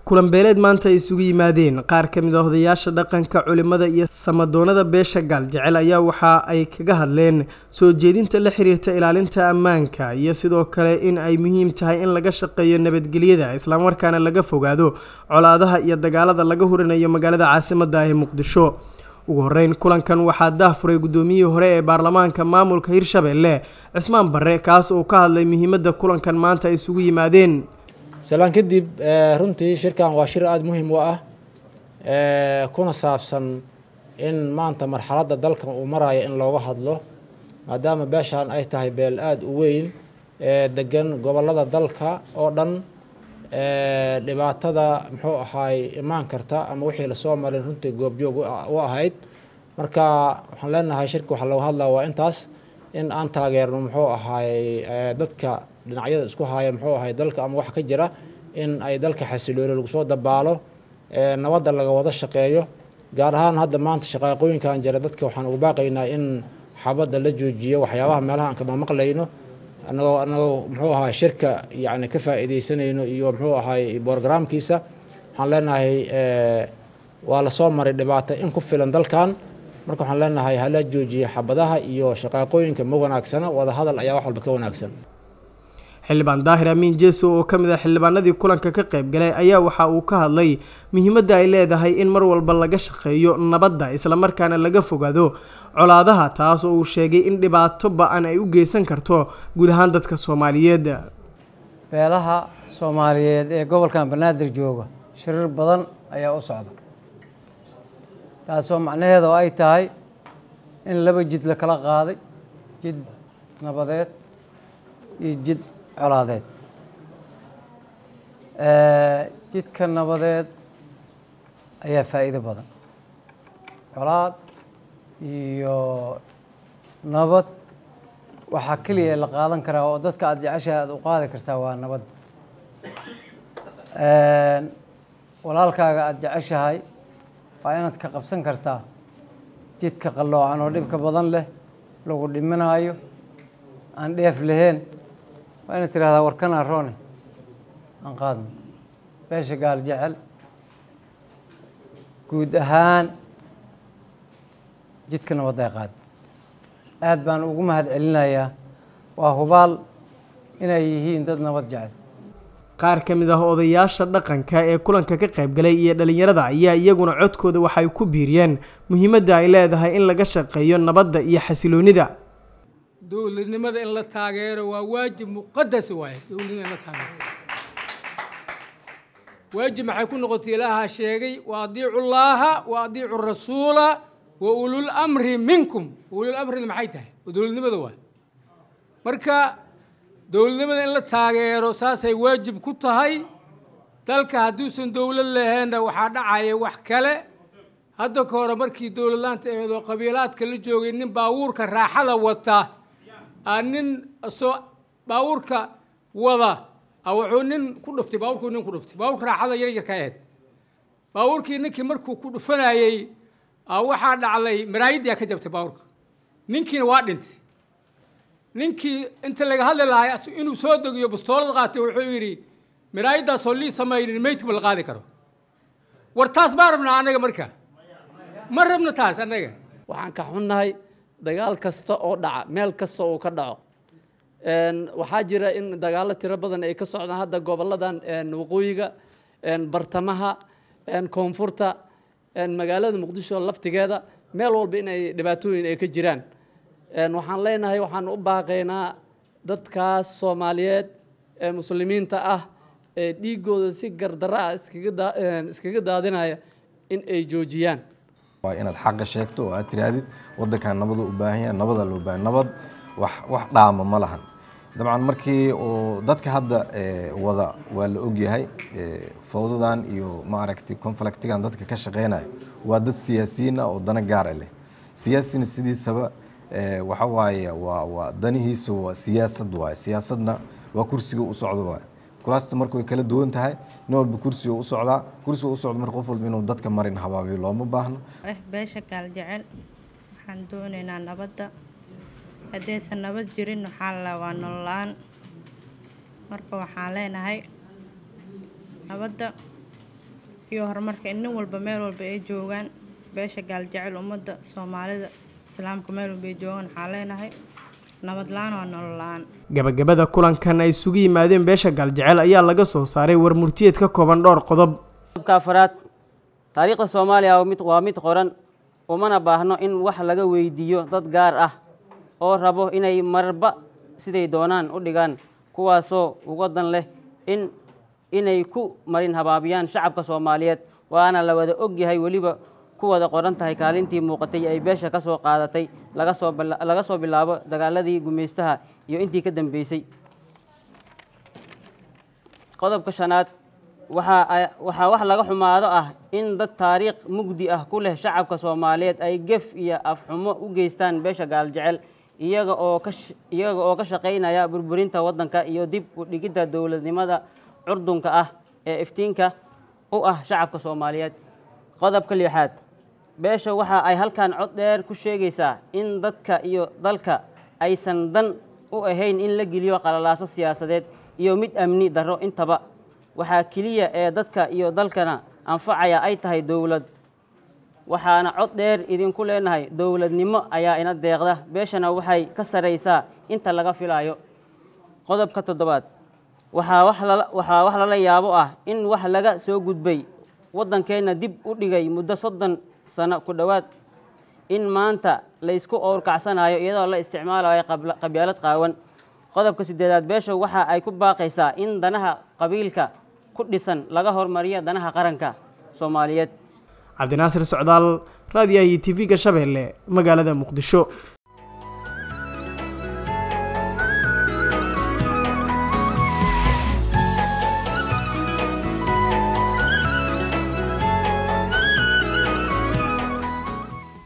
kulan beeleed maanta ay isugu yimaadeen qaar ka mid a odayaasha dhaqanka culimada iyo samadoonada beesha gaaljecel ayaa waxa ay kaga hadleen soo jeedinta la xiriirta ilaalinta ammaanka iyo sidoo kale in ay muhiim tahay in laga shaqeeyo nabadgelyada islamarkaana laga fogaado colaadaha iyo dagaalada laga hurinayo magaalada caasimadda ah ee muqdisho ugu horeyn kulankan waxaa daahfuray guddoomiyihii hore ee baarlamaanka maamulka hirshabelle cismaan barre kaas oo ka hadlay muhiimadda kulankan maanta ay isugu yimaadeen salaan kadib runtii shirkan waa shir aada muhiim u ah kuna saabsan in maanta marxaladda dalkan uu marayo in looga hadlo maadaama beeshaan ay tahay beel aada u weyn ee degan gobollada dalka oo dhan dhibaatada muxuu ahaay imaan karta ama wixii lasoo marin runtii goobjoog u ahayd marka waxaan leenahay shirka waxaa looga hadlaa waa intaas in aan taageerno muxuu ahaay dadka dhinacyada isku haya muxuu ahay dalka ama wax ka jira in ay dalka xasilooni lagu soo dabaalo nabadda laga wada shaqeeyo gaar ahaan hadda maanta shaqaaqooyinkan jira dadka waxaan ugu baaqaynaa in xabadda la joojiyo waxyaabaha meelaha aan kama maqlayno anagoo anagoo muxuu ahay shirka yacni ka faa'iidaysanayno iyo muxuu ahay borogramkiisa waxaan leenahay waa lasoo maray dhibaato in ku filan dalkan marka waxaan leenahay hala joojiyo xabadaha iyo shaqaaqooyinka ma wanaagsana wada hadal ayaa wax walba ka wanaagsan xildhibaan daahir amiin jeeso oo ka mid ah xildhibaanadii kulanka ka qayb galay ayaa waxa uu ka hadlay muhiimadda ay leedahay in mar walba laga shaqeeyo nabadda islamarkaana laga fogaado colaadaha taas oo uu sheegay in dhibaato ba-an ay u geysan karto guud ahaan dadka soomaaliyeed beelaha soomaaliyeed ee gobolkan banaadir jooga shirir badan ayaa u socda taasoo macnaheedu ay tahay in laba jid la kala qaaday jid nabadeed iyo jid colaadeed jidka nabadeed ayaa faa'iido badan colaad iyo nabad waxaa keliya la qaadan karaa oo dadka aada jeceshaha aada u qaadi kartaa waa nabad walaalkaaga aada jeceshahay waa inaad ka qabsan kartaa jidka qalloocan oo dhibka badan leh lagu dhiminaayo aan dheef lahayn waa inaad tirahdaa warkanaa roone aan qaadno beesha gaal jecel guud ahaan jidka nabadda ay qaado aad baan ugu mahad celinayaa waa hubaal inay yihiin dad nabad jecel qaar ka mid ah odayaasha dhaqanka ee kulanka ka qayb galay iyo dhalinyarada ayaa iyaguna codkooda waxay ku biiriyeen muhiimadda ay leedahay in laga shaqeeyo nabadda iyo xasiloonida dowladnimada in la taageero waa waajib muqadas waaye dowladnimada in la taageero waajib maxay ku noqotay ilaaha sheegay wa adiicu llaaha wa adiicu rasuula wa ulul amri minkum ulul amrina maxay tahay oo dowladnimada waay marka dowladnimada in la taageero saasay waajib ku tahay dalka hadduusan dowlad laheenna waxaa dhacaya wax kale hadda ka hore markii dowladlaanta aheed oo qabiilaadka la joogay nin baabuurka raaxada wata aa nin soo baabuurka wada a wuxuu nin ku dhuftay baabuurkuu nin ku dhuftay baabuurka raaxada yar yarka aheyd baabuurkii ninkii markuu ku dhufanayey waxaa dhacday maraayadii ka jabtay baabuurka ninkiina waa dhintay ninkii inta laga hadli lahay inuu soo degiyo bastoolad qaatay wuxuu yidhi maraayadaasoo lii samaynin meydkuma la qaadi karo war taas maa rabnaa annaga marka ma rabno taas annaga waxaan ka xunnahay dagaal kasta oo dhaca meel kasta oo ka dhaco waxaa jira in dagaallo tiro badan ay ka socdaan hadda gobolladan waqooyiga bartamaha koonfurta magaalada muqdisho laftigeeda meel walba inay dhibaatooyin ay ka jiraan waxaan leenahay waxaan u baaqaynaa dadkaas soomaaliyeed ee muslimiinta ah ee dhiigooda si gardara ah iskaga daadinaya in ay joojiyaan waa inaad xaqa sheegto oo aad tirahdid wadankan nabadu u baahan yahay nabadaa loo baahan nabad wax wax dhaama ma lahan dabcan markii uu dadka hadda wada waa la ogyahay fawdadan iyo maaragtay conflictigan dadka ka shaqeynaya waa dad siyaasiyiin ah oo dana gaara leh siyaasina sidiisaba waxa waaye waa waa danihiisa waa siyaasad waaye siyaasadna waa kursiga u socdo waaye kuraasta marka way kala duwan tahay nin walba kursiga u socdaa kursiga u socdo marka qof walba inuu dadka marin habaabiyo looma baahno beesha gaal jecel waxaan doonaynaa nabadda haddaysan nabad jirin waxaa la waa nolola-aan marka waxaan leenahay nabadda iyo horumarka in nin walba meel walba ay joogaan beesha gaaljecel ummadda soomaalida islaamka meel walba ay joogaan waxaan leenahay nabad la-aan waa nolol la-aan gabagabada kulankan ay isugu yimaadeen beesha gaaljecel ayaa laga soo saaray war murtiyeed ka kooban dhowr qodob qodobka afaraad taariikhda soomaaliya waa mid- waa mid qoran umana baahno in wax laga weydiiyo dad gaar ah oo rabo inay marba siday doonaan u dhigaan kuwaasoo uga dan leh in inay ku marin habaabiyaan shacabka soomaaliyeed waana la wada ogyahay weliba ku wada qoran tahay kaalintii muuqatay ay beesha ka soo qaadatay laga soo bila- laga soo bilaabo dagaaladii gumaystaha iyo intii ka dambeysay qodobka shanaad waxaa ay- waxaa wax laga xumaado ah in dad taariikh mugdi ah ku leh shacabka soomaaliyeed ay gef iyo afxumo u geystaan beesha gaaljecel iyaga oo ka sh- iyaga oo ka shaqaynaya burburinta waddanka iyo dib u dhigidda dowladnimada curdunka ah ee iftiinka u ah shacabka soomaaliyeed qodobka lixaad beesha waxa ay halkan cod dheer ku sheegaysaa in dadka iyo dalka aysan dan u ahayn in la geliyo qalalaaso siyaasadeed iyo mid amni darro intaba waxaa keliya ee dadka iyo dalkana anfacaya ay tahay dowlad waxaana cod dheer idinku leenahay dowladnimo ayaa ina deeqda beeshana waxay ka saraysaa inta laga filayo qodobka toddobaad waxaa wax lala waxaa wax lala yaabo ah in wax laga soo gudbay waddankeenna dib u dhigay muddo soddon sano ku dhowaad in maanta la isku owrkacsanayo iyadoo la isticmaalayo qabla- qabyaalad qaawan qodobka sideedaad beesha waxa ay ku baaqaysaa in danaha qabiilka ku dhisan laga hormariyo danaha qaranka soomaaliyeed cabdinaasir socdaal raadiyaha iyo tv-ga shabeelle magaalada muqdisho